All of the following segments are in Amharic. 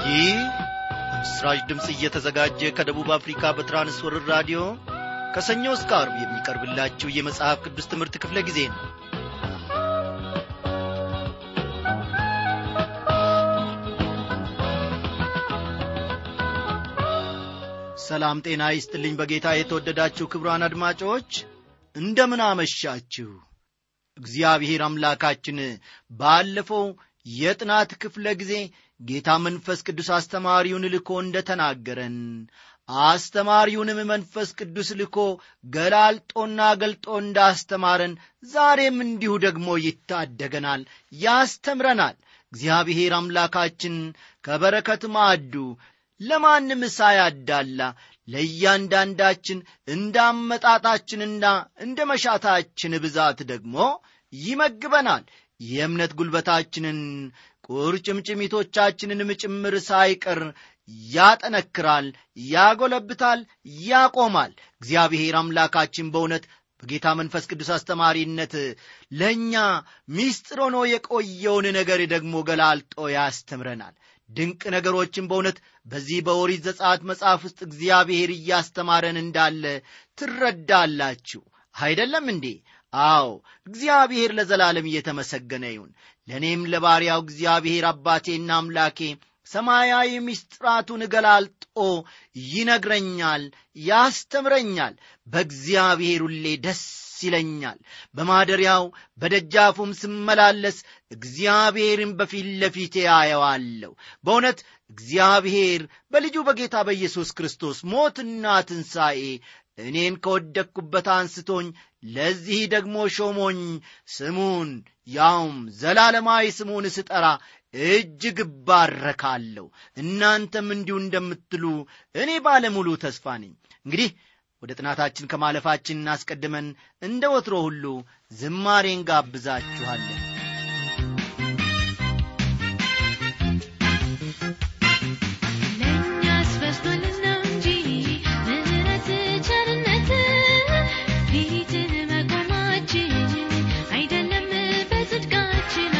ይህ በምስራች ድምፅ እየተዘጋጀ ከደቡብ አፍሪካ በትራንስወርር ራዲዮ ከሰኞ እስከ አርብ የሚቀርብላችሁ የመጽሐፍ ቅዱስ ትምህርት ክፍለ ጊዜ ነው ሰላም ጤና ይስጥልኝ በጌታ የተወደዳችሁ ክብሯን አድማጮች እንደምን አመሻችሁ እግዚአብሔር አምላካችን ባለፈው የጥናት ክፍለ ጊዜ ጌታ መንፈስ ቅዱስ አስተማሪውን ልኮ እንደ ተናገረን አስተማሪውንም መንፈስ ቅዱስ ልኮ ገላልጦና ገልጦ እንዳስተማረን ዛሬም እንዲሁ ደግሞ ይታደገናል ያስተምረናል እግዚአብሔር አምላካችን ከበረከት ማዕዱ ለማንም ሳያዳላ ለእያንዳንዳችን እንደ አመጣጣችንና እንደ መሻታችን ብዛት ደግሞ ይመግበናል የእምነት ጉልበታችንን ቁርጭምጭሚቶቻችንንም ጭምር ሳይቀር ያጠነክራል ያጎለብታል ያቆማል እግዚአብሔር አምላካችን በእውነት በጌታ መንፈስ ቅዱስ አስተማሪነት ለእኛ ሚስጥር ሆኖ የቆየውን ነገር ደግሞ ገላልጦ ያስተምረናል ድንቅ ነገሮችን በእውነት በዚህ በኦሪት ዘጸአት መጽሐፍ ውስጥ እግዚአብሔር እያስተማረን እንዳለ ትረዳላችሁ አይደለም እንዴ አዎ እግዚአብሔር ለዘላለም እየተመሰገነ ይሁን ለእኔም ለባሪያው እግዚአብሔር አባቴና አምላኬ ሰማያዊ ምስጢራቱን ገላልጦ ይነግረኛል ያስተምረኛል በእግዚአብሔር ሁሌ ደስ ይለኛል በማደሪያው በደጃፉም ስመላለስ እግዚአብሔርን በፊት ለፊቴ አየዋለሁ በእውነት እግዚአብሔር በልጁ በጌታ በኢየሱስ ክርስቶስ ሞትና ትንሣኤ እኔን ከወደቅኩበት አንስቶኝ ለዚህ ደግሞ ሾሞኝ ስሙን ያውም ዘላለማዊ ስሙን ስጠራ እጅግ እባረካለሁ እናንተም እንዲሁ እንደምትሉ እኔ ባለሙሉ ተስፋ ነኝ እንግዲህ ወደ ጥናታችን ከማለፋችን አስቀድመን እንደ ወትሮ ሁሉ ዝማሬን ጋብዛችኋለን ለእኛስ በስቶልን ነው እንጂ ምሕረት ቸርነት ፊትህ መቆማችን አይደለም በጽድቃችን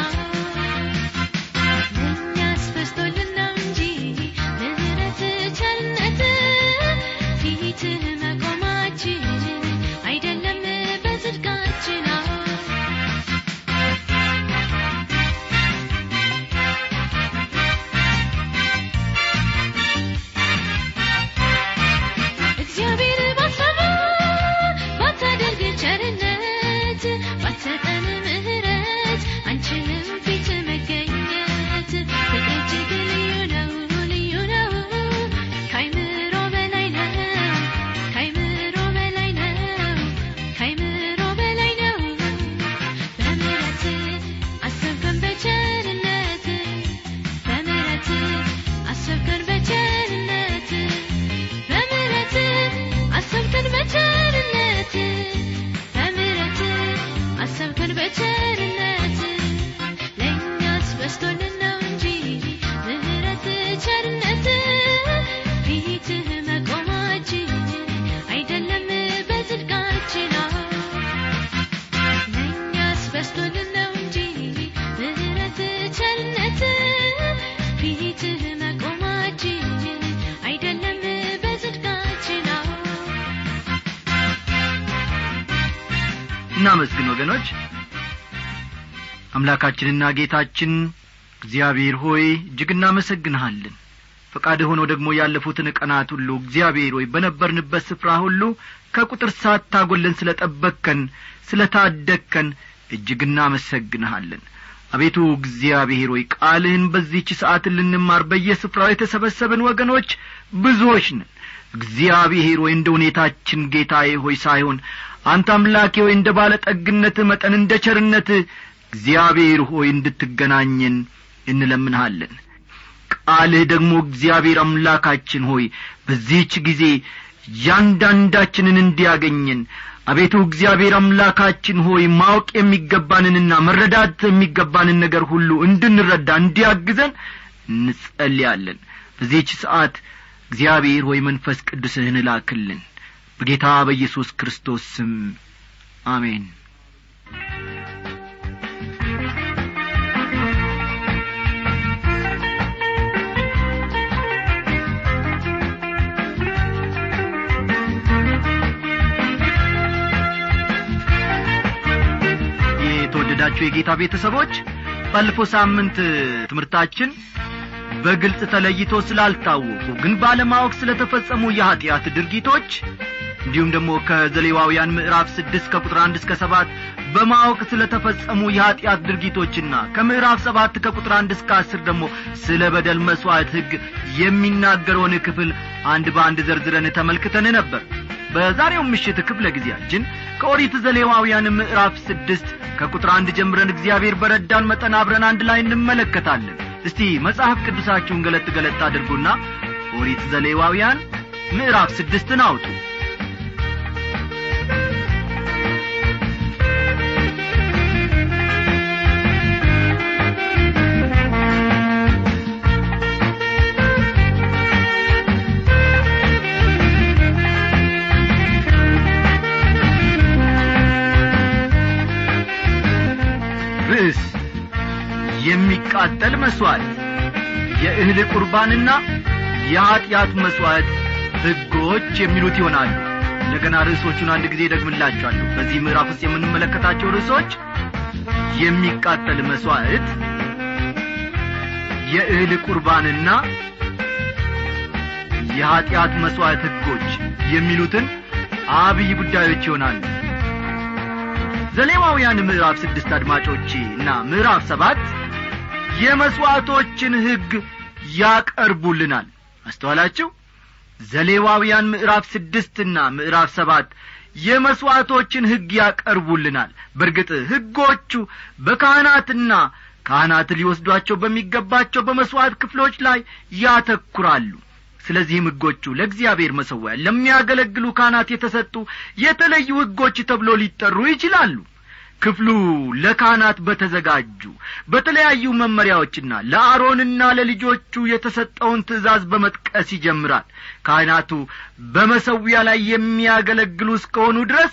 ለእኛስ በስቶልን ነው እንጂ ምሕረት ቸርነት ፊትህ መቆማችን አይደለም በጽድቃችን እግዚአብሔር ባሰበ ባታደርግ ቸርነት ባትሰጠን ምሕረት አንችልም ፊት መገኘት እጅግ ልዩ ነው ልዩ ነው ካይምሮ በላይ ነው ካይምሮ በላይ ነው ካይምሮ በላይ ነው በምሕረት አሰብከን በቸርነት በምሕረት አሰብከን በቸርነት በምሕረት አሰብከን በቸርነት በምሕረት አሰብከን በቸርነት ለእኛስ በስቶልን ነው እንጂ ምሕረት ቸርነት ፊትህ መቆማችን አይደለም በጽድቃችን ለእኛስ በስቶልን ነው እንጂ ምሕረት ቸርነት ፊትህ መቆማችን አይደለም በጽድቃችን እናመስግን ወገኖች አምላካችንና ጌታችን እግዚአብሔር ሆይ እጅግ እናመሰግንሃለን ፈቃድ ሆኖ ደግሞ ያለፉትን ቀናት ሁሉ እግዚአብሔር ሆይ በነበርንበት ስፍራ ሁሉ ከቁጥር ሳታጐለን ስለ ጠበቅከን ስለ ታደግከን እጅግ እናመሰግንሃለን አቤቱ እግዚአብሔር ሆይ ቃልህን በዚህች ሰዓት ልንማር በየስፍራው የተሰበሰብን ወገኖች ብዙዎች ነን እግዚአብሔር ሆይ እንደ ሁኔታችን ጌታዬ ሆይ ሳይሆን አንተ አምላኬ ሆይ እንደ ባለጠግነትህ መጠን እንደ ቸርነትህ እግዚአብሔር ሆይ እንድትገናኘን እንለምንሃለን ቃልህ ደግሞ እግዚአብሔር አምላካችን ሆይ በዚህች ጊዜ እያንዳንዳችንን እንዲያገኘን አቤቱ እግዚአብሔር አምላካችን ሆይ ማወቅ የሚገባንንና መረዳት የሚገባንን ነገር ሁሉ እንድንረዳ እንዲያግዘን እንጸልያለን በዚህች ሰዓት እግዚአብሔር ሆይ መንፈስ ቅዱስህን ላክልን በጌታ በኢየሱስ ክርስቶስ ስም አሜን ጌታ የተወደዳችሁ የጌታ ቤተሰቦች ባለፈው ሳምንት ትምህርታችን በግልጽ ተለይቶ ስላልታወቁ ግን ባለማወቅ ስለተፈጸሙ የኀጢአት ድርጊቶች እንዲሁም ደግሞ ከዘሌዋውያን ምዕራፍ ስድስት ከቁጥር አንድ እስከ ሰባት በማወቅ ስለ ተፈጸሙ የኀጢአት ድርጊቶችና ከምዕራፍ ሰባት ከቁጥር አንድ እስከ አስር ደግሞ ስለ በደል መሥዋዕት ሕግ የሚናገረውን ክፍል አንድ በአንድ ዘርዝረን ተመልክተን ነበር በዛሬው ምሽት ክፍለ ጊዜያችን ከኦሪት ዘሌዋውያን ምዕራፍ ስድስት ከቁጥር አንድ ጀምረን እግዚአብሔር በረዳን መጠን አብረን አንድ ላይ እንመለከታለን እስቲ መጽሐፍ ቅዱሳችሁን ገለጥ ገለጥ አድርጉና ኦሪት ዘሌዋውያን ምዕራፍ ስድስትን አውጡ ርዕስ የሚቃጠል መሥዋዕት የእህል ቁርባንና የኀጢአት መሥዋዕት ሕጎች የሚሉት ይሆናሉ እንደገና ርዕሶቹን አንድ ጊዜ ደግምላቸዋለሁ በዚህ ምዕራፍ ውስጥ የምንመለከታቸው ርዕሶች የሚቃጠል መሥዋዕት የእህል ቁርባንና የኀጢአት መሥዋዕት ሕጎች የሚሉትን አብይ ጉዳዮች ይሆናሉ ዘሌዋውያን ምዕራፍ ስድስት አድማጮቼ እና ምዕራፍ ሰባት የመሥዋዕቶችን ሕግ ያቀርቡልናል አስተዋላችሁ ዘሌዋውያን ምዕራፍ ስድስትና ምዕራፍ ሰባት የመሥዋዕቶችን ሕግ ያቀርቡልናል በርግጥ ሕጎቹ በካህናትና ካህናት ሊወስዷቸው በሚገባቸው በመሥዋዕት ክፍሎች ላይ ያተኩራሉ ስለዚህም ሕጎቹ ለእግዚአብሔር መሠዊያ ለሚያገለግሉ ካህናት የተሰጡ የተለዩ ሕጎች ተብሎ ሊጠሩ ይችላሉ ክፍሉ ለካህናት በተዘጋጁ በተለያዩ መመሪያዎችና ለአሮንና ለልጆቹ የተሰጠውን ትእዛዝ በመጥቀስ ይጀምራል ካህናቱ በመሰዊያ ላይ የሚያገለግሉ እስከሆኑ ድረስ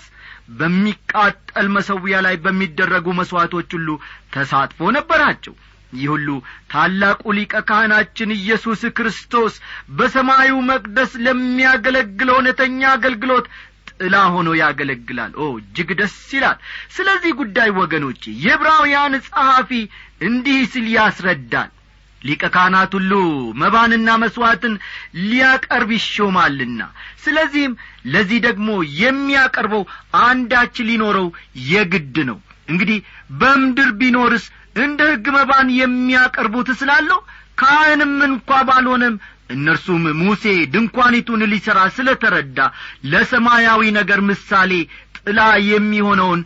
በሚቃጠል መሰዊያ ላይ በሚደረጉ መሥዋዕቶች ሁሉ ተሳትፎ ነበራቸው ይህ ሁሉ ታላቁ ሊቀ ካህናችን ኢየሱስ ክርስቶስ በሰማዩ መቅደስ ለሚያገለግለው እውነተኛ አገልግሎት ጥላ ሆኖ ያገለግላል ኦ እጅግ ደስ ይላል ስለዚህ ጉዳይ ወገኖቼ የዕብራውያን ጸሐፊ እንዲህ ሲል ያስረዳል ሊቀ ካህናት ሁሉ መባንና መሥዋዕትን ሊያቀርብ ይሾማልና ስለዚህም ለዚህ ደግሞ የሚያቀርበው አንዳች ሊኖረው የግድ ነው እንግዲህ በምድር ቢኖርስ እንደ ሕግ መባን የሚያቀርቡት ስላለው ካህንም እንኳ ባልሆነም እነርሱም ሙሴ ድንኳኒቱን ሊሠራ ስለ ተረዳ ለሰማያዊ ነገር ምሳሌ ጥላ የሚሆነውን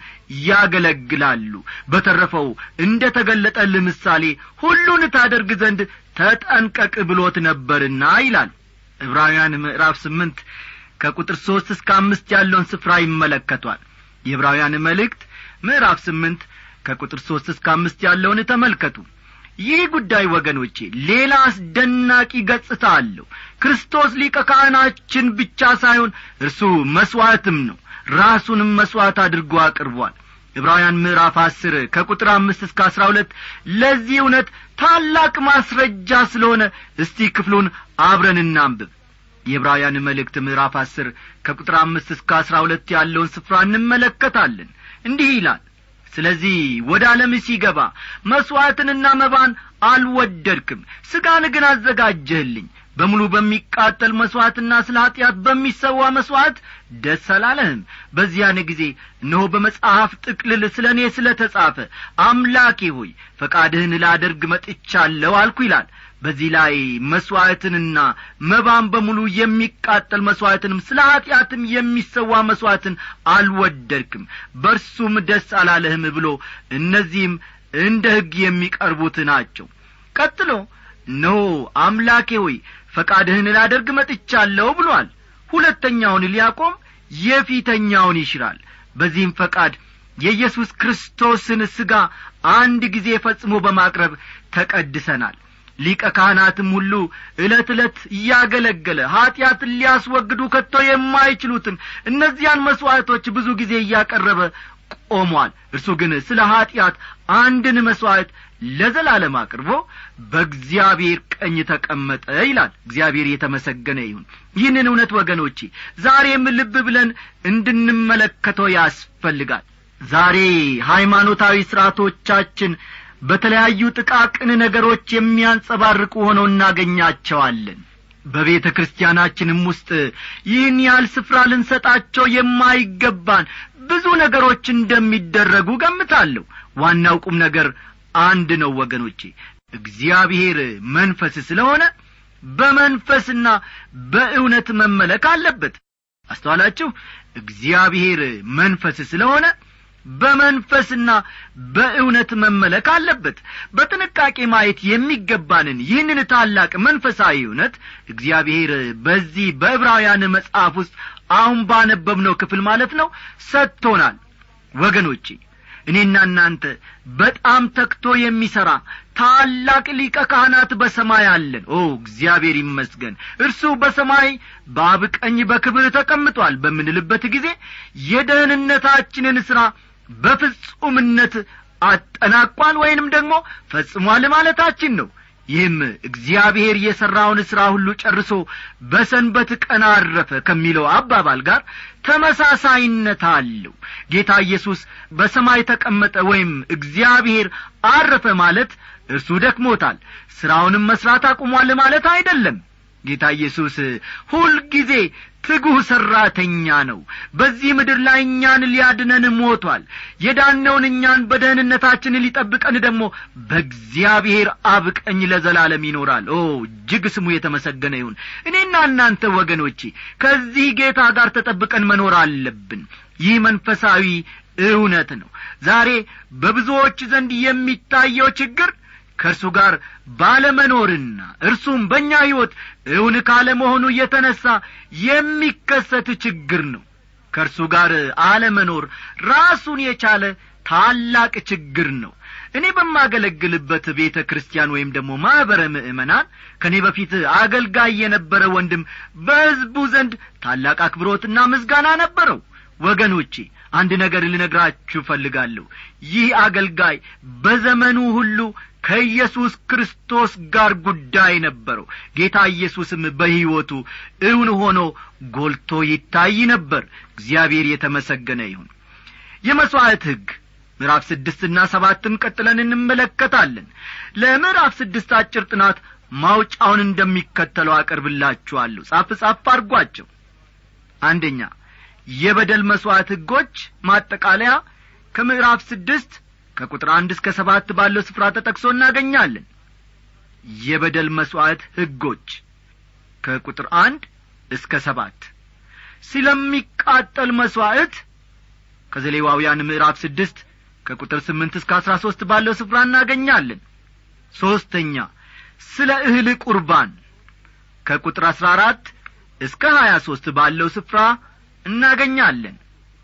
ያገለግላሉ በተረፈው እንደ ተገለጠልህ ምሳሌ ሁሉን ታደርግ ዘንድ ተጠንቀቅ ብሎት ነበርና ይላል ዕብራውያን ምዕራፍ ስምንት ከቁጥር ሦስት እስከ አምስት ያለውን ስፍራ ይመለከቷል የዕብራውያን መልእክት ምዕራፍ ስምንት ከቁጥር ሦስት እስከ አምስት ያለውን ተመልከቱ ይህ ጉዳይ ወገኖቼ ሌላ አስደናቂ ገጽታ አለው ክርስቶስ ሊቀ ካህናችን ብቻ ሳይሆን እርሱ መሥዋዕትም ነው ራሱንም መሥዋዕት አድርጎ አቅርቧል ዕብራውያን ምዕራፍ አስር ከቁጥር አምስት እስከ አስራ ሁለት ለዚህ እውነት ታላቅ ማስረጃ ስለሆነ እስቲ ክፍሉን አብረን እናንብብ የዕብራውያን መልእክት ምዕራፍ አስር ከቁጥር አምስት እስከ አስራ ሁለት ያለውን ስፍራ እንመለከታለን እንዲህ ይላል ስለዚህ ወደ ዓለም ሲገባ መሥዋዕትንና መባን አልወደድክም ሥጋን ግን አዘጋጀህልኝ በሙሉ በሚቃጠል መሥዋዕትና ስለ ኀጢአት በሚሰዋ መሥዋዕት ደስ አላለህም በዚያን ጊዜ እነሆ በመጽሐፍ ጥቅልል ስለ እኔ ስለ ተጻፈ አምላኬ ሆይ ፈቃድህን ላደርግ መጥቻለሁ አልኩ ይላል በዚህ ላይ መሥዋዕትንና መባን በሙሉ የሚቃጠል መሥዋዕትንም ስለ ኀጢአትም የሚሰዋ መሥዋዕትን አልወደድክም በርሱም ደስ አላለህም ብሎ እነዚህም እንደ ሕግ የሚቀርቡት ናቸው ቀጥሎ እነሆ አምላኬ ሆይ ፈቃድህን ላደርግ መጥቻለሁ ብሏል ሁለተኛውን ሊያቆም የፊተኛውን ይሽራል በዚህም ፈቃድ የኢየሱስ ክርስቶስን ሥጋ አንድ ጊዜ ፈጽሞ በማቅረብ ተቀድሰናል ሊቀ ካህናትም ሁሉ ዕለት ዕለት እያገለገለ ኀጢአትን ሊያስወግዱ ከቶ የማይችሉትን እነዚያን መሥዋዕቶች ብዙ ጊዜ እያቀረበ ቆሟል እርሱ ግን ስለ ኀጢአት አንድን መሥዋዕት ለዘላለም አቅርቦ በእግዚአብሔር ቀኝ ተቀመጠ ይላል እግዚአብሔር የተመሰገነ ይሁን ይህንን እውነት ወገኖቼ ዛሬም ልብ ብለን እንድንመለከተው ያስፈልጋል ዛሬ ሃይማኖታዊ ሥርዓቶቻችን በተለያዩ ጥቃቅን ነገሮች የሚያንጸባርቁ ሆነው እናገኛቸዋለን በቤተ ክርስቲያናችንም ውስጥ ይህን ያህል ስፍራ ልንሰጣቸው የማይገባን ብዙ ነገሮች እንደሚደረጉ ገምታለሁ ዋናው ቁም ነገር አንድ ነው ወገኖቼ እግዚአብሔር መንፈስ ስለሆነ በመንፈስና በእውነት መመለክ አለበት አስተዋላችሁ እግዚአብሔር መንፈስ ስለሆነ በመንፈስና በእውነት መመለክ አለበት በጥንቃቄ ማየት የሚገባንን ይህንን ታላቅ መንፈሳዊ እውነት እግዚአብሔር በዚህ በዕብራውያን መጽሐፍ ውስጥ አሁን ባነበብነው ክፍል ማለት ነው ሰጥቶናል ወገኖቼ እኔና እናንተ በጣም ተክቶ የሚሠራ ታላቅ ሊቀ ካህናት በሰማይ አለን ኦ እግዚአብሔር ይመስገን እርሱ በሰማይ በአብ ቀኝ በክብር ተቀምጧል በምንልበት ጊዜ የደህንነታችንን ሥራ በፍጹምነት አጠናቋል ወይንም ደግሞ ፈጽሟል ማለታችን ነው ይህም እግዚአብሔር የሠራውን ሥራ ሁሉ ጨርሶ በሰንበት ቀን አረፈ ከሚለው አባባል ጋር ተመሳሳይነት አለው ጌታ ኢየሱስ በሰማይ ተቀመጠ ወይም እግዚአብሔር አረፈ ማለት እርሱ ደክሞታል ሥራውንም መሥራት አቁሟል ማለት አይደለም ጌታ ኢየሱስ ሁልጊዜ ትጉህ ሠራተኛ ነው በዚህ ምድር ላይ እኛን ሊያድነን ሞቷል የዳነውን እኛን በደህንነታችን ሊጠብቀን ደግሞ በእግዚአብሔር አብ ቀኝ ለዘላለም ይኖራል ኦ እጅግ ስሙ የተመሰገነ ይሁን እኔና እናንተ ወገኖቼ ከዚህ ጌታ ጋር ተጠብቀን መኖር አለብን ይህ መንፈሳዊ እውነት ነው ዛሬ በብዙዎች ዘንድ የሚታየው ችግር ከእርሱ ጋር ባለመኖርና እርሱም በእኛ ሕይወት እውን ካለመሆኑ የተነሣ የሚከሰት ችግር ነው ከእርሱ ጋር አለመኖር ራሱን የቻለ ታላቅ ችግር ነው እኔ በማገለግልበት ቤተ ክርስቲያን ወይም ደግሞ ማኅበረ ምእመናን ከእኔ በፊት አገልጋይ የነበረ ወንድም በሕዝቡ ዘንድ ታላቅ አክብሮትና ምስጋና ነበረው ወገኖቼ አንድ ነገር ልነግራችሁ እፈልጋለሁ ይህ አገልጋይ በዘመኑ ሁሉ ከኢየሱስ ክርስቶስ ጋር ጉዳይ ነበረው ጌታ ኢየሱስም በሕይወቱ እውን ሆኖ ጐልቶ ይታይ ነበር እግዚአብሔር የተመሰገነ ይሁን የመሥዋዕት ሕግ ምዕራፍ ስድስትና ሰባትን ቀጥለን እንመለከታለን ለምዕራፍ ስድስት አጭር ጥናት ማውጫውን እንደሚከተለው አቀርብላችኋለሁ ጻፍ ጻፍ አድርጓቸው አንደኛ የበደል መሥዋዕት ሕጎች ማጠቃለያ ከምዕራፍ ስድስት ከቁጥር አንድ እስከ ሰባት ባለው ስፍራ ተጠቅሶ እናገኛለን የበደል መሥዋዕት ሕጎች ከቁጥር አንድ እስከ ሰባት ስለሚቃጠል መሥዋዕት ከዘሌዋውያን ምዕራፍ ስድስት ከቁጥር ስምንት እስከ አሥራ ሦስት ባለው ስፍራ እናገኛለን ሦስተኛ ስለ እህል ቁርባን ከቁጥር አሥራ አራት እስከ ሀያ ሦስት ባለው ስፍራ እናገኛለን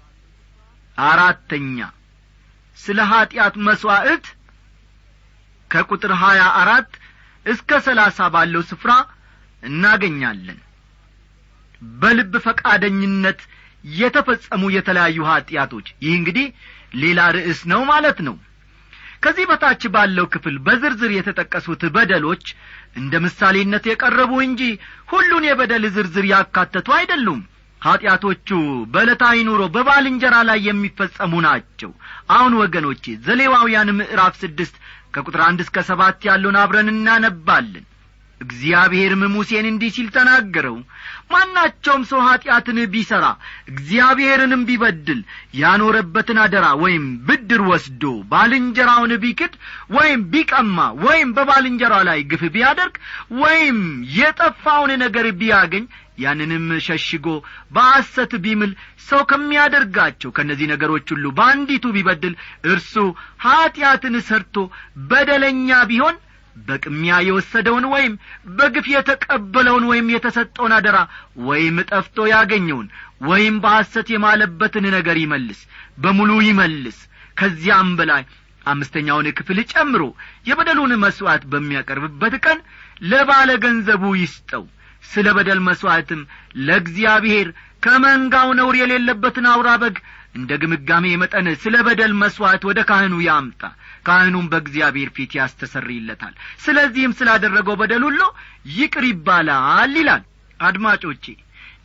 አራተኛ ስለ ኀጢአት መሥዋዕት ከቁጥር ሀያ አራት እስከ ሰላሳ ባለው ስፍራ እናገኛለን በልብ ፈቃደኝነት የተፈጸሙ የተለያዩ ኀጢአቶች ይህ እንግዲህ ሌላ ርዕስ ነው ማለት ነው ከዚህ በታች ባለው ክፍል በዝርዝር የተጠቀሱት በደሎች እንደ ምሳሌነት የቀረቡ እንጂ ሁሉን የበደል ዝርዝር ያካተቱ አይደሉም ኀጢአቶቹ በዕለታዊ ኑሮ በባልንጀራ ላይ የሚፈጸሙ ናቸው አሁን ወገኖቼ ዘሌዋውያን ምዕራፍ ስድስት ከቁጥር አንድ እስከ ሰባት ያለውን አብረን እናነባለን እግዚአብሔርም ሙሴን እንዲህ ሲል ተናገረው ማናቸውም ሰው ኀጢአትን ቢሠራ እግዚአብሔርንም ቢበድል ያኖረበትን አደራ ወይም ብድር ወስዶ ባልንጀራውን ቢክድ ወይም ቢቀማ ወይም በባልንጀራው ላይ ግፍ ቢያደርግ ወይም የጠፋውን ነገር ቢያገኝ ያንንም ሸሽጎ በሐሰት ቢምል ሰው ከሚያደርጋቸው ከእነዚህ ነገሮች ሁሉ በአንዲቱ ቢበድል እርሱ ኀጢአትን ሰርቶ በደለኛ ቢሆን በቅሚያ የወሰደውን ወይም በግፍ የተቀበለውን ወይም የተሰጠውን አደራ ወይም ጠፍቶ ያገኘውን ወይም በሐሰት የማለበትን ነገር ይመልስ በሙሉ ይመልስ ከዚያም በላይ አምስተኛውን ክፍል ጨምሮ የበደሉን መሥዋዕት በሚያቀርብበት ቀን ለባለ ገንዘቡ ይስጠው ስለ በደል መሥዋዕትም ለእግዚአብሔር ከመንጋው ነውር የሌለበትን አውራ በግ እንደ ግምጋሜ መጠን ስለ በደል መሥዋዕት ወደ ካህኑ ያምጣ ካህኑም በእግዚአብሔር ፊት ያስተሰርይለታል ስለዚህም ስላደረገው በደል ሁሉ ይቅር ይባላል ይላል አድማጮቼ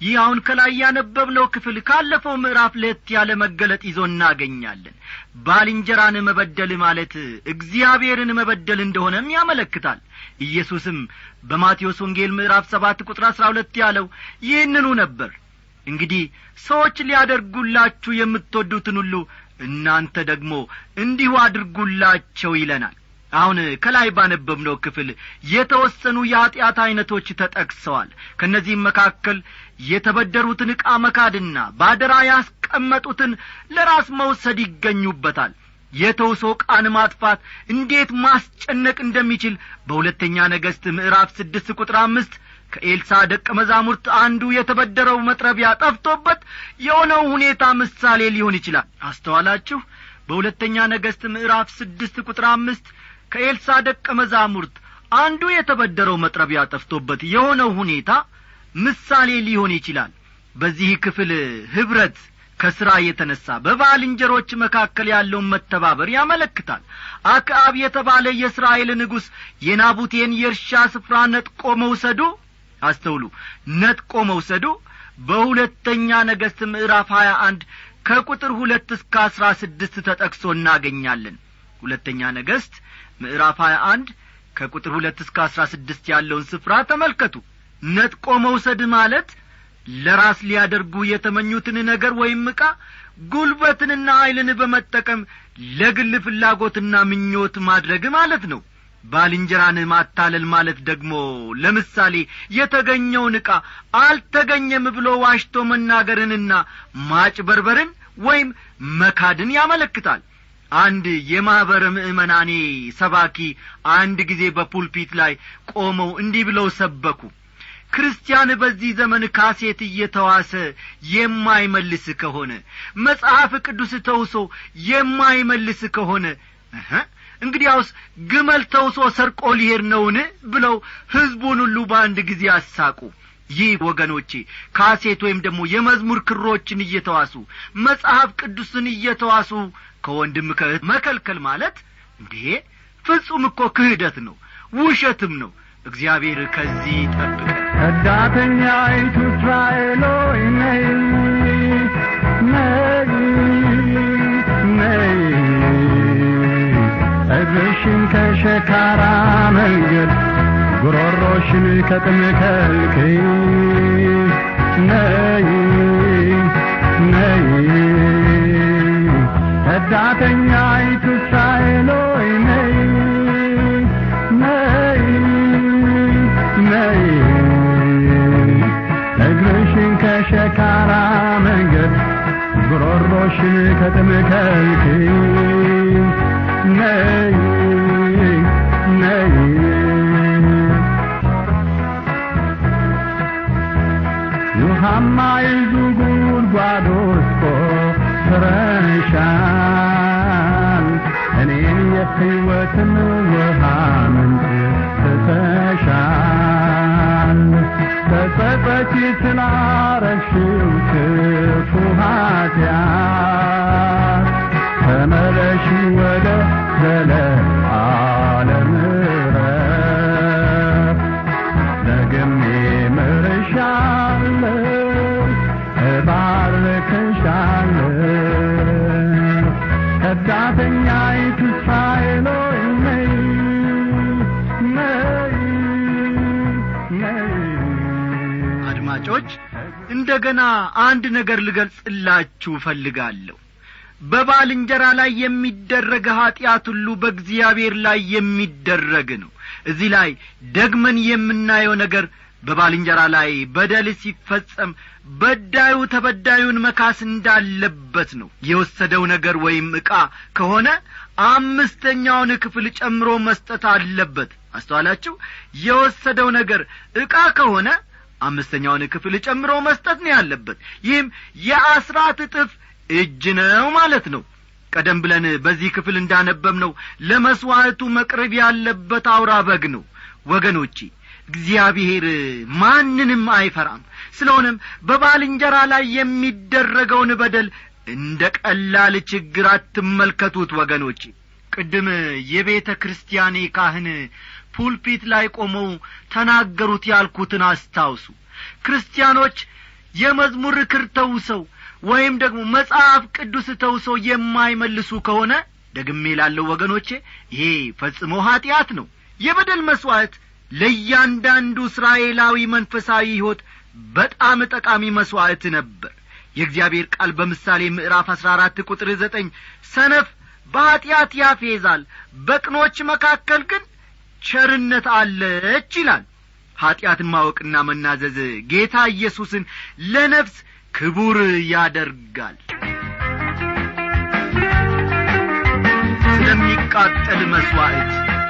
ይህ አሁን ከላይ ያነበብነው ክፍል ካለፈው ምዕራፍ ለየት ያለ መገለጥ ይዞ እናገኛለን ባልንጀራን መበደል ማለት እግዚአብሔርን መበደል እንደሆነም ያመለክታል ኢየሱስም በማቴዎስ ወንጌል ምዕራፍ ሰባት ቁጥር አሥራ ሁለት ያለው ይህንኑ ነበር እንግዲህ ሰዎች ሊያደርጉላችሁ የምትወዱትን ሁሉ እናንተ ደግሞ እንዲሁ አድርጉላቸው ይለናል አሁን ከላይ ባነበብነው ክፍል የተወሰኑ የኀጢአት ዐይነቶች ተጠቅሰዋል ከእነዚህም መካከል የተበደሩትን ዕቃ መካድና ባደራ ያስቀመጡትን ለራስ መውሰድ ይገኙበታል የተውሶ ቃን ማጥፋት እንዴት ማስጨነቅ እንደሚችል በሁለተኛ ነገሥት ምዕራፍ ስድስት ቁጥር አምስት ከኤልሳ ደቀ መዛሙርት አንዱ የተበደረው መጥረቢያ ጠፍቶበት የሆነው ሁኔታ ምሳሌ ሊሆን ይችላል አስተዋላችሁ በሁለተኛ ነገሥት ምዕራፍ ስድስት ቁጥር አምስት ከኤልሳ ደቀ መዛሙርት አንዱ የተበደረው መጥረቢያ ጠፍቶበት የሆነው ሁኔታ ምሳሌ ሊሆን ይችላል በዚህ ክፍል ኅብረት ከሥራ የተነሣ በባልንጀሮች መካከል ያለውን መተባበር ያመለክታል አክዓብ የተባለ የእስራኤል ንጉሥ የናቡቴን የእርሻ ስፍራ ነጥቆ መውሰዱ አስተውሉ ነጥቆ መውሰዱ በሁለተኛ ነገሥት ምዕራፍ ሀያ አንድ ከቁጥር ሁለት እስከ አሥራ ስድስት ተጠቅሶ እናገኛለን ሁለተኛ ነገሥት ምዕራፍ ሀያ አንድ ከቁጥር ሁለት እስከ አሥራ ስድስት ያለውን ስፍራ ተመልከቱ ነጥቆ መውሰድ ማለት ለራስ ሊያደርጉ የተመኙትን ነገር ወይም ዕቃ ጉልበትንና ኀይልን በመጠቀም ለግል ፍላጎትና ምኞት ማድረግ ማለት ነው ባልንጀራን ማታለል ማለት ደግሞ ለምሳሌ የተገኘውን ዕቃ አልተገኘም ብሎ ዋሽቶ መናገርንና ማጭበርበርን ወይም መካድን ያመለክታል አንድ የማኅበረ ምእመናኔ ሰባኪ አንድ ጊዜ በፑልፒት ላይ ቆመው እንዲህ ብለው ሰበኩ ክርስቲያን በዚህ ዘመን ካሴት እየተዋሰ የማይመልስ ከሆነ መጽሐፍ ቅዱስ ተውሶ የማይመልስ ከሆነ እንግዲያውስ ግመል ተውሶ ሰርቆ ሊሄድ ነውን ብለው ሕዝቡን ሁሉ በአንድ ጊዜ አሳቁ ይህ ወገኖቼ ካሴት ወይም ደግሞ የመዝሙር ክሮችን እየተዋሱ መጽሐፍ ቅዱስን እየተዋሱ ከወንድም ከእህት መከልከል ማለት እንዴ ፍጹም እኮ ክህደት ነው ውሸትም ነው እግዚአብሔር ከዚህ ጠብቀ ከዳተኛይቱ እስራኤሎይ ነይ ነይ ነይ እግርሽን ከሸካራ መንገድ ጉሮሮሽን ከጥም ከልክይ ነይ ነይ ከዳተኛይቱ እስራኤሎይ ነይ ነይ ነይ እግርሽን ከሸካራ መንገድ ጉሮሮሽን ከጥም ከልክይ ነይ ነይ ውሃማ ይዙ ጉድጓድ ውስጥ ትረሻል እኔን የሕይወትን ውሃ ምንጭ ትተሻል ተጸጸቺ ስላረግሽው ክፉ ኃጢአት ተመለሽ ወደ ዘለዓለም ዕረፍት ደግሜ ምርሻለሁ እባርክሻለሁ ከዳተኛይቱ እስራኤል ሆይ ነይ ነይ ነይ አድማጮች እንደገና አንድ ነገር ልገልጽላችሁ እፈልጋለሁ በባልንጀራ ላይ የሚደረግ ኀጢአት ሁሉ በእግዚአብሔር ላይ የሚደረግ ነው እዚህ ላይ ደግመን የምናየው ነገር በባልንጀራ ላይ በደል ሲፈጸም በዳዩ ተበዳዩን መካስ እንዳለበት ነው የወሰደው ነገር ወይም ዕቃ ከሆነ አምስተኛውን ክፍል ጨምሮ መስጠት አለበት አስተዋላችሁ የወሰደው ነገር ዕቃ ከሆነ አምስተኛውን ክፍል ጨምሮ መስጠት ነው ያለበት ይህም የአስራት እጥፍ እጅ ነው ማለት ነው ቀደም ብለን በዚህ ክፍል እንዳነበብ ነው ለመሥዋዕቱ መቅረብ ያለበት አውራ በግ ነው ወገኖቼ እግዚአብሔር ማንንም አይፈራም ስለሆነም በባልንጀራ ላይ የሚደረገውን በደል እንደ ቀላል ችግር አትመልከቱት ወገኖቼ ቅድም የቤተ ክርስቲያኔ ካህን ፑልፒት ላይ ቆመው ተናገሩት ያልኩትን አስታውሱ ክርስቲያኖች የመዝሙር ክር ተውሰው ወይም ደግሞ መጽሐፍ ቅዱስ ተውሰው የማይመልሱ ከሆነ ደግሜ ላለው ወገኖቼ ይሄ ፈጽሞ ኀጢአት ነው የበደል መሥዋዕት ለእያንዳንዱ እስራኤላዊ መንፈሳዊ ሕይወት በጣም ጠቃሚ መሥዋዕት ነበር የእግዚአብሔር ቃል በምሳሌ ምዕራፍ አሥራ አራት ቁጥር ዘጠኝ ሰነፍ በኀጢአት ያፌዛል በቅኖች መካከል ግን ቸርነት አለች ይላል ኀጢአትን ማወቅና መናዘዝ ጌታ ኢየሱስን ለነፍስ ክቡር ያደርጋል ስለሚቃጠል መሥዋዕት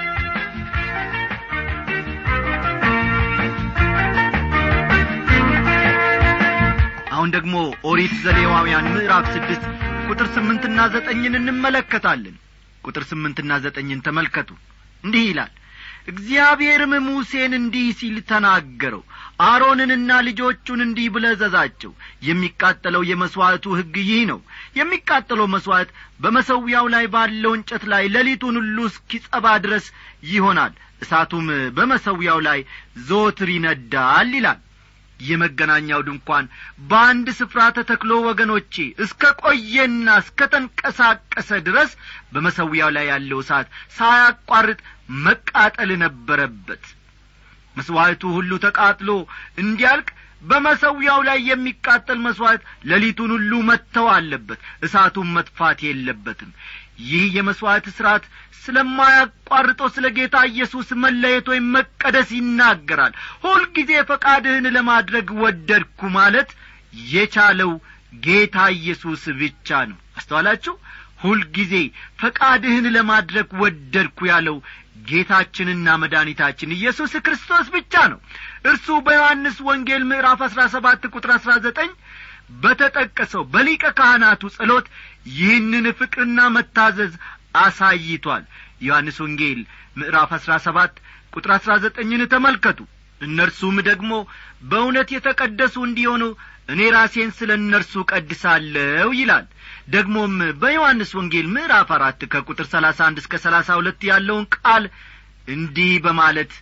አሁን ደግሞ ኦሪት ዘሌዋውያን ምዕራፍ ስድስት ቁጥር ስምንትና ዘጠኝን እንመለከታለን ቁጥር ስምንትና ዘጠኝን ተመልከቱ እንዲህ ይላል እግዚአብሔርም ሙሴን እንዲህ ሲል ተናገረው አሮንንና ልጆቹን እንዲህ ብለህ እዘዛቸው የሚቃጠለው የመሥዋዕቱ ሕግ ይህ ነው የሚቃጠለው መሥዋዕት በመሰዊያው ላይ ባለው እንጨት ላይ ሌሊቱን ሁሉ እስኪጸባ ድረስ ይሆናል እሳቱም በመሰዊያው ላይ ዘወትር ይነዳል ይላል የመገናኛው ድንኳን በአንድ ስፍራ ተተክሎ ወገኖቼ እስከ ቆየና እስከ ተንቀሳቀሰ ድረስ በመሰዊያው ላይ ያለው እሳት ሳያቋርጥ መቃጠል ነበረበት መሥዋዕቱ ሁሉ ተቃጥሎ እንዲያልቅ በመሰዊያው ላይ የሚቃጠል መሥዋዕት ሌሊቱን ሁሉ መጥተው አለበት እሳቱን መጥፋት የለበትም ይህ የመሥዋዕት ሥርዓት ስለማያቋርጠው ስለ ጌታ ኢየሱስ መለየት ወይም መቀደስ ይናገራል ሁልጊዜ ፈቃድህን ለማድረግ ወደድኩ ማለት የቻለው ጌታ ኢየሱስ ብቻ ነው አስተዋላችሁ ሁልጊዜ ፈቃድህን ለማድረግ ወደድኩ ያለው ጌታችንና መድኃኒታችን ኢየሱስ ክርስቶስ ብቻ ነው እርሱ በዮሐንስ ወንጌል ምዕራፍ አሥራ ሰባት ቁጥር አሥራ ዘጠኝ በተጠቀሰው በሊቀ ካህናቱ ጸሎት ይህንን ፍቅርና መታዘዝ አሳይቷል ዮሐንስ ወንጌል ምዕራፍ አሥራ ሰባት ቁጥር አሥራ ዘጠኝን ተመልከቱ እነርሱም ደግሞ በእውነት የተቀደሱ እንዲሆኑ እኔ ራሴን ስለ እነርሱ ቀድሳለሁ ይላል ደግሞም በዮሐንስ ወንጌል ምዕራፍ አራት ከቁጥር ሰላሳ አንድ እስከ ሰላሳ ሁለት ያለውን ቃል እንዲህ በማለት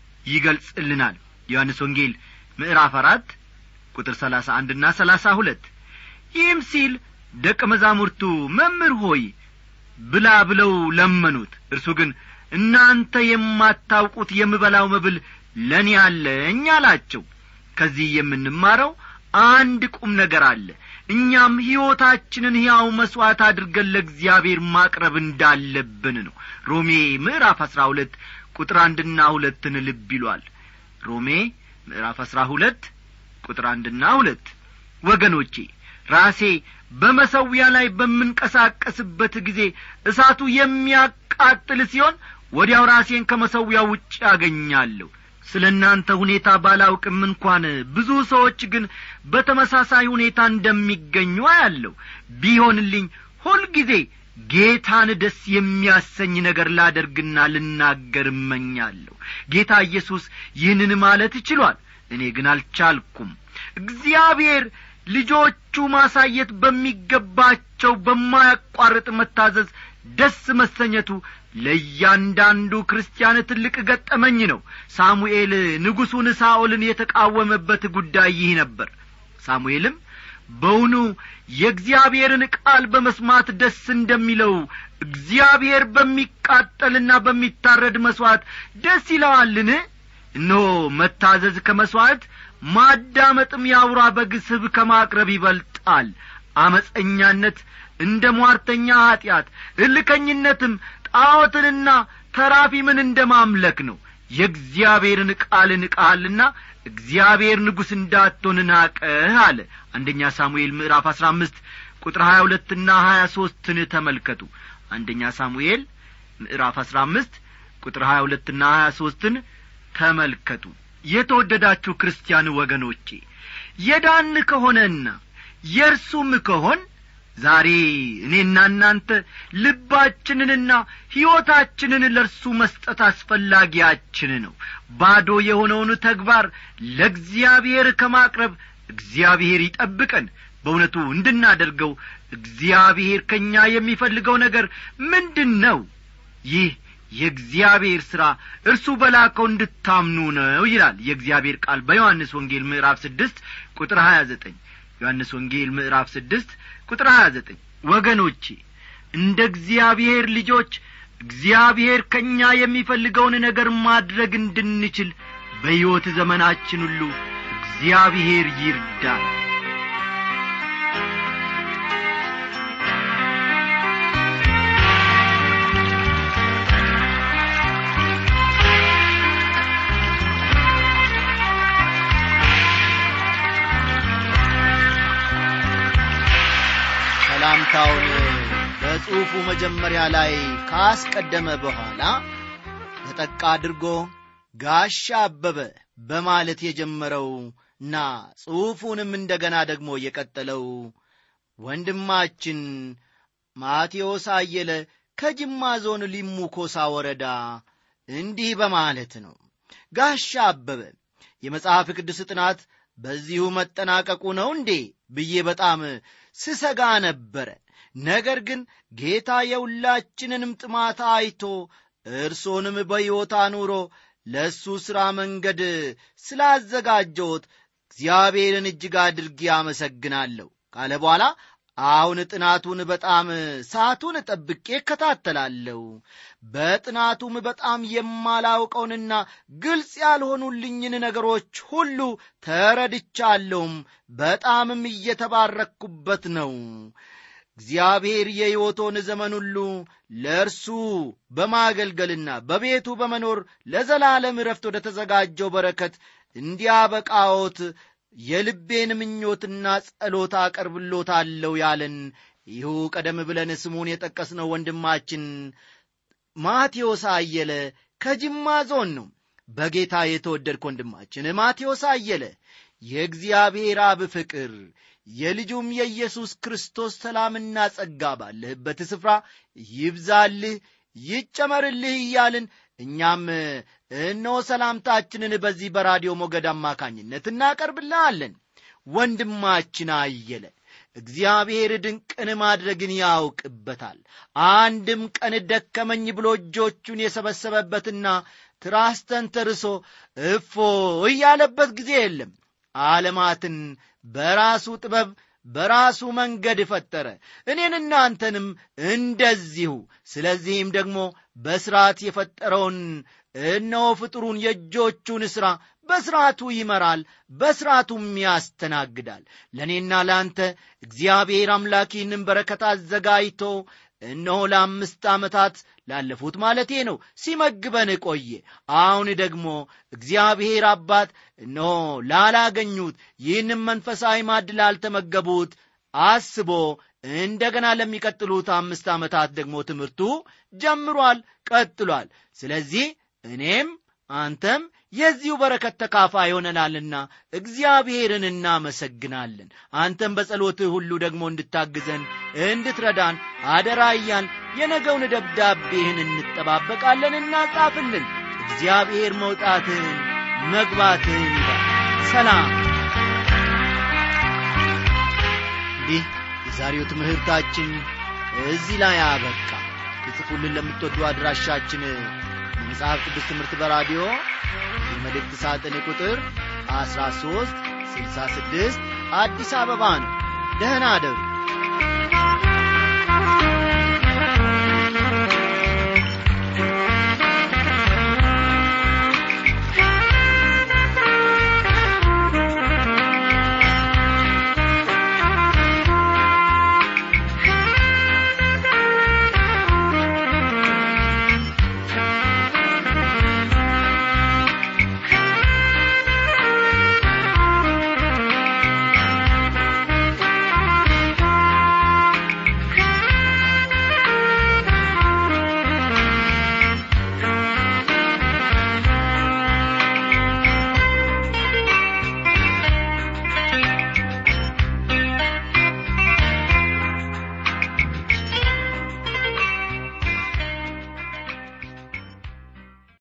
ይገልጽልናል ዮሐንስ ወንጌል ምዕራፍ አራት ቁጥር ሰላሳ አንድና ሰላሳ ሁለት ይህም ሲል ደቀ መዛሙርቱ መምህር ሆይ ብላ ብለው ለመኑት እርሱ ግን እናንተ የማታውቁት የምበላው መብል ለእኔ አለኝ አላቸው ከዚህ የምንማረው አንድ ቁም ነገር አለ እኛም ሕይወታችንን ሕያው መሥዋዕት አድርገን ለእግዚአብሔር ማቅረብ እንዳለብን ነው ሮሜ ምዕራፍ አሥራ ሁለት ቁጥር አንድና ሁለትን ልብ ይሏል ሮሜ ምዕራፍ አሥራ ሁለት ቁጥር አንድና ሁለት ወገኖቼ ራሴ በመሰዊያ ላይ በምንቀሳቀስበት ጊዜ እሳቱ የሚያቃጥል ሲሆን ወዲያው ራሴን ከመሰዊያው ውጭ አገኛለሁ ስለ እናንተ ሁኔታ ባላውቅም እንኳን ብዙ ሰዎች ግን በተመሳሳይ ሁኔታ እንደሚገኙ አያለሁ ቢሆንልኝ ሁልጊዜ ጌታን ደስ የሚያሰኝ ነገር ላደርግና ልናገር እመኛለሁ ጌታ ኢየሱስ ይህንን ማለት ችሏል እኔ ግን አልቻልኩም እግዚአብሔር ልጆቹ ማሳየት በሚገባቸው በማያቋርጥ መታዘዝ ደስ መሰኘቱ ለእያንዳንዱ ክርስቲያን ትልቅ ገጠመኝ ነው ሳሙኤል ንጉሡን ሳኦልን የተቃወመበት ጉዳይ ይህ ነበር ሳሙኤልም በውኑ የእግዚአብሔርን ቃል በመስማት ደስ እንደሚለው እግዚአብሔር በሚቃጠልና በሚታረድ መሥዋዕት ደስ ይለዋልን እነሆ መታዘዝ ከመሥዋዕት ማዳመጥም የአውራ በግ ስብ ከማቅረብ ይበልጣል አመፀኛነት እንደ ሟርተኛ ኀጢአት እልከኝነትም ጣዖትንና ተራፊምን እንደ ማምለክ ነው የእግዚአብሔርን ቃል ንቃሃልና እግዚአብሔር ንጉሥ እንዳትሆን ናቀህ አለ አንደኛ ሳሙኤል ምዕራፍ አሥራ አምስት ቁጥር ሀያ ሁለትና ሀያ ሦስትን ተመልከቱ አንደኛ ሳሙኤል ምዕራፍ አሥራ አምስት ቁጥር ሀያ ሁለትና ሀያ ሦስትን ተመልከቱ የተወደዳችሁ ክርስቲያን ወገኖቼ የዳን ከሆነና የእርሱም ከሆን ዛሬ እኔና እናንተ ልባችንንና ሕይወታችንን ለእርሱ መስጠት አስፈላጊያችን ነው ባዶ የሆነውን ተግባር ለእግዚአብሔር ከማቅረብ እግዚአብሔር ይጠብቀን በእውነቱ እንድናደርገው እግዚአብሔር ከእኛ የሚፈልገው ነገር ምንድን ነው ይህ የእግዚአብሔር ሥራ እርሱ በላከው እንድታምኑ ነው ይላል የእግዚአብሔር ቃል በዮሐንስ ወንጌል ምዕራፍ ስድስት ቁጥር ሀያ ዘጠኝ ዮሐንስ ወንጌል ምዕራፍ ስድስት ቁጥር ሀያ ዘጠኝ ወገኖቼ እንደ እግዚአብሔር ልጆች እግዚአብሔር ከእኛ የሚፈልገውን ነገር ማድረግ እንድንችል በሕይወት ዘመናችን ሁሉ እግዚአብሔር ይርዳል ሰላምታውን በጽሑፉ መጀመሪያ ላይ ካስቀደመ በኋላ ተጠቃ አድርጎ ጋሻ አበበ በማለት የጀመረውና ጽሑፉንም እንደገና ደግሞ የቀጠለው ወንድማችን ማቴዎስ አየለ ከጅማ ዞን ሊሙ ኮሳ ወረዳ እንዲህ በማለት ነው ጋሻ አበበ የመጽሐፍ ቅዱስ ጥናት በዚሁ መጠናቀቁ ነው እንዴ ብዬ በጣም ስሰጋ ነበረ ነገር ግን ጌታ የሁላችንንም ጥማት አይቶ እርሶንም በሕይወት አኑሮ ለእሱ ሥራ መንገድ ስላዘጋጀዎት እግዚአብሔርን እጅግ አድርጌ አመሰግናለሁ ካለ በኋላ አሁን ጥናቱን በጣም ሰዓቱን ጠብቄ እከታተላለሁ በጥናቱም በጣም የማላውቀውንና ግልጽ ያልሆኑልኝን ነገሮች ሁሉ ተረድቻለሁም በጣምም እየተባረክኩበት ነው እግዚአብሔር የሕይወቶን ዘመን ሁሉ ለእርሱ በማገልገልና በቤቱ በመኖር ለዘላለም ረፍት ወደ ተዘጋጀው በረከት እንዲያበቃዎት የልቤን ምኞትና ጸሎት አቀርብሎታለሁ ያለን ይሁ ቀደም ብለን ስሙን የጠቀስነው ወንድማችን ማቴዎስ አየለ ከጅማ ዞን ነው በጌታ የተወደድክ ወንድማችን ማቴዎስ አየለ የእግዚአብሔር አብ ፍቅር የልጁም የኢየሱስ ክርስቶስ ሰላምና ጸጋ ባለህበት ስፍራ ይብዛልህ ይጨመርልህ እያልን እኛም እነሆ ሰላምታችንን በዚህ በራዲዮ ሞገድ አማካኝነት እናቀርብልሃለን ወንድማችን አየለ እግዚአብሔር ድንቅን ማድረግን ያውቅበታል አንድም ቀን ደከመኝ ብሎ እጆቹን የሰበሰበበትና ትራስ ተንተርሶ እፎ እያለበት ጊዜ የለም ዓለማትን በራሱ ጥበብ በራሱ መንገድ ፈጠረ እኔን እናንተንም እንደዚሁ ስለዚህም ደግሞ በሥርዓት የፈጠረውን እነሆ ፍጥሩን የእጆቹን ሥራ በሥርዓቱ ይመራል በሥርዓቱም ያስተናግዳል ለእኔና ለአንተ እግዚአብሔር አምላክ ይህንን በረከት አዘጋጅቶ እነሆ ለአምስት ዓመታት ላለፉት ማለቴ ነው ሲመግበን ቆየ አሁን ደግሞ እግዚአብሔር አባት እነሆ ላላገኙት ይህንም መንፈሳዊ ማድ ላልተመገቡት አስቦ እንደገና ለሚቀጥሉት አምስት ዓመታት ደግሞ ትምህርቱ ጀምሯል ቀጥሏል ስለዚህ እኔም አንተም የዚሁ በረከት ተካፋይ ሆነናልና እግዚአብሔርን እናመሰግናለን አንተም በጸሎትህ ሁሉ ደግሞ እንድታግዘን እንድትረዳን አደራ እያል የነገውን ደብዳቤህን እንጠባበቃለን እናጻፍልን እግዚአብሔር መውጣትህን መግባትህን ይባል ሰላም እንዲህ የዛሬው ትምህርታችን እዚህ ላይ አበቃ የጽፉልን ለምትወዱ አድራሻችን የመጽሐፍ ቅዱስ ትምህርት በራዲዮ የመልእክት ሳጥን ቁጥር 13 66 አዲስ አበባ ነው ደህና አደሩ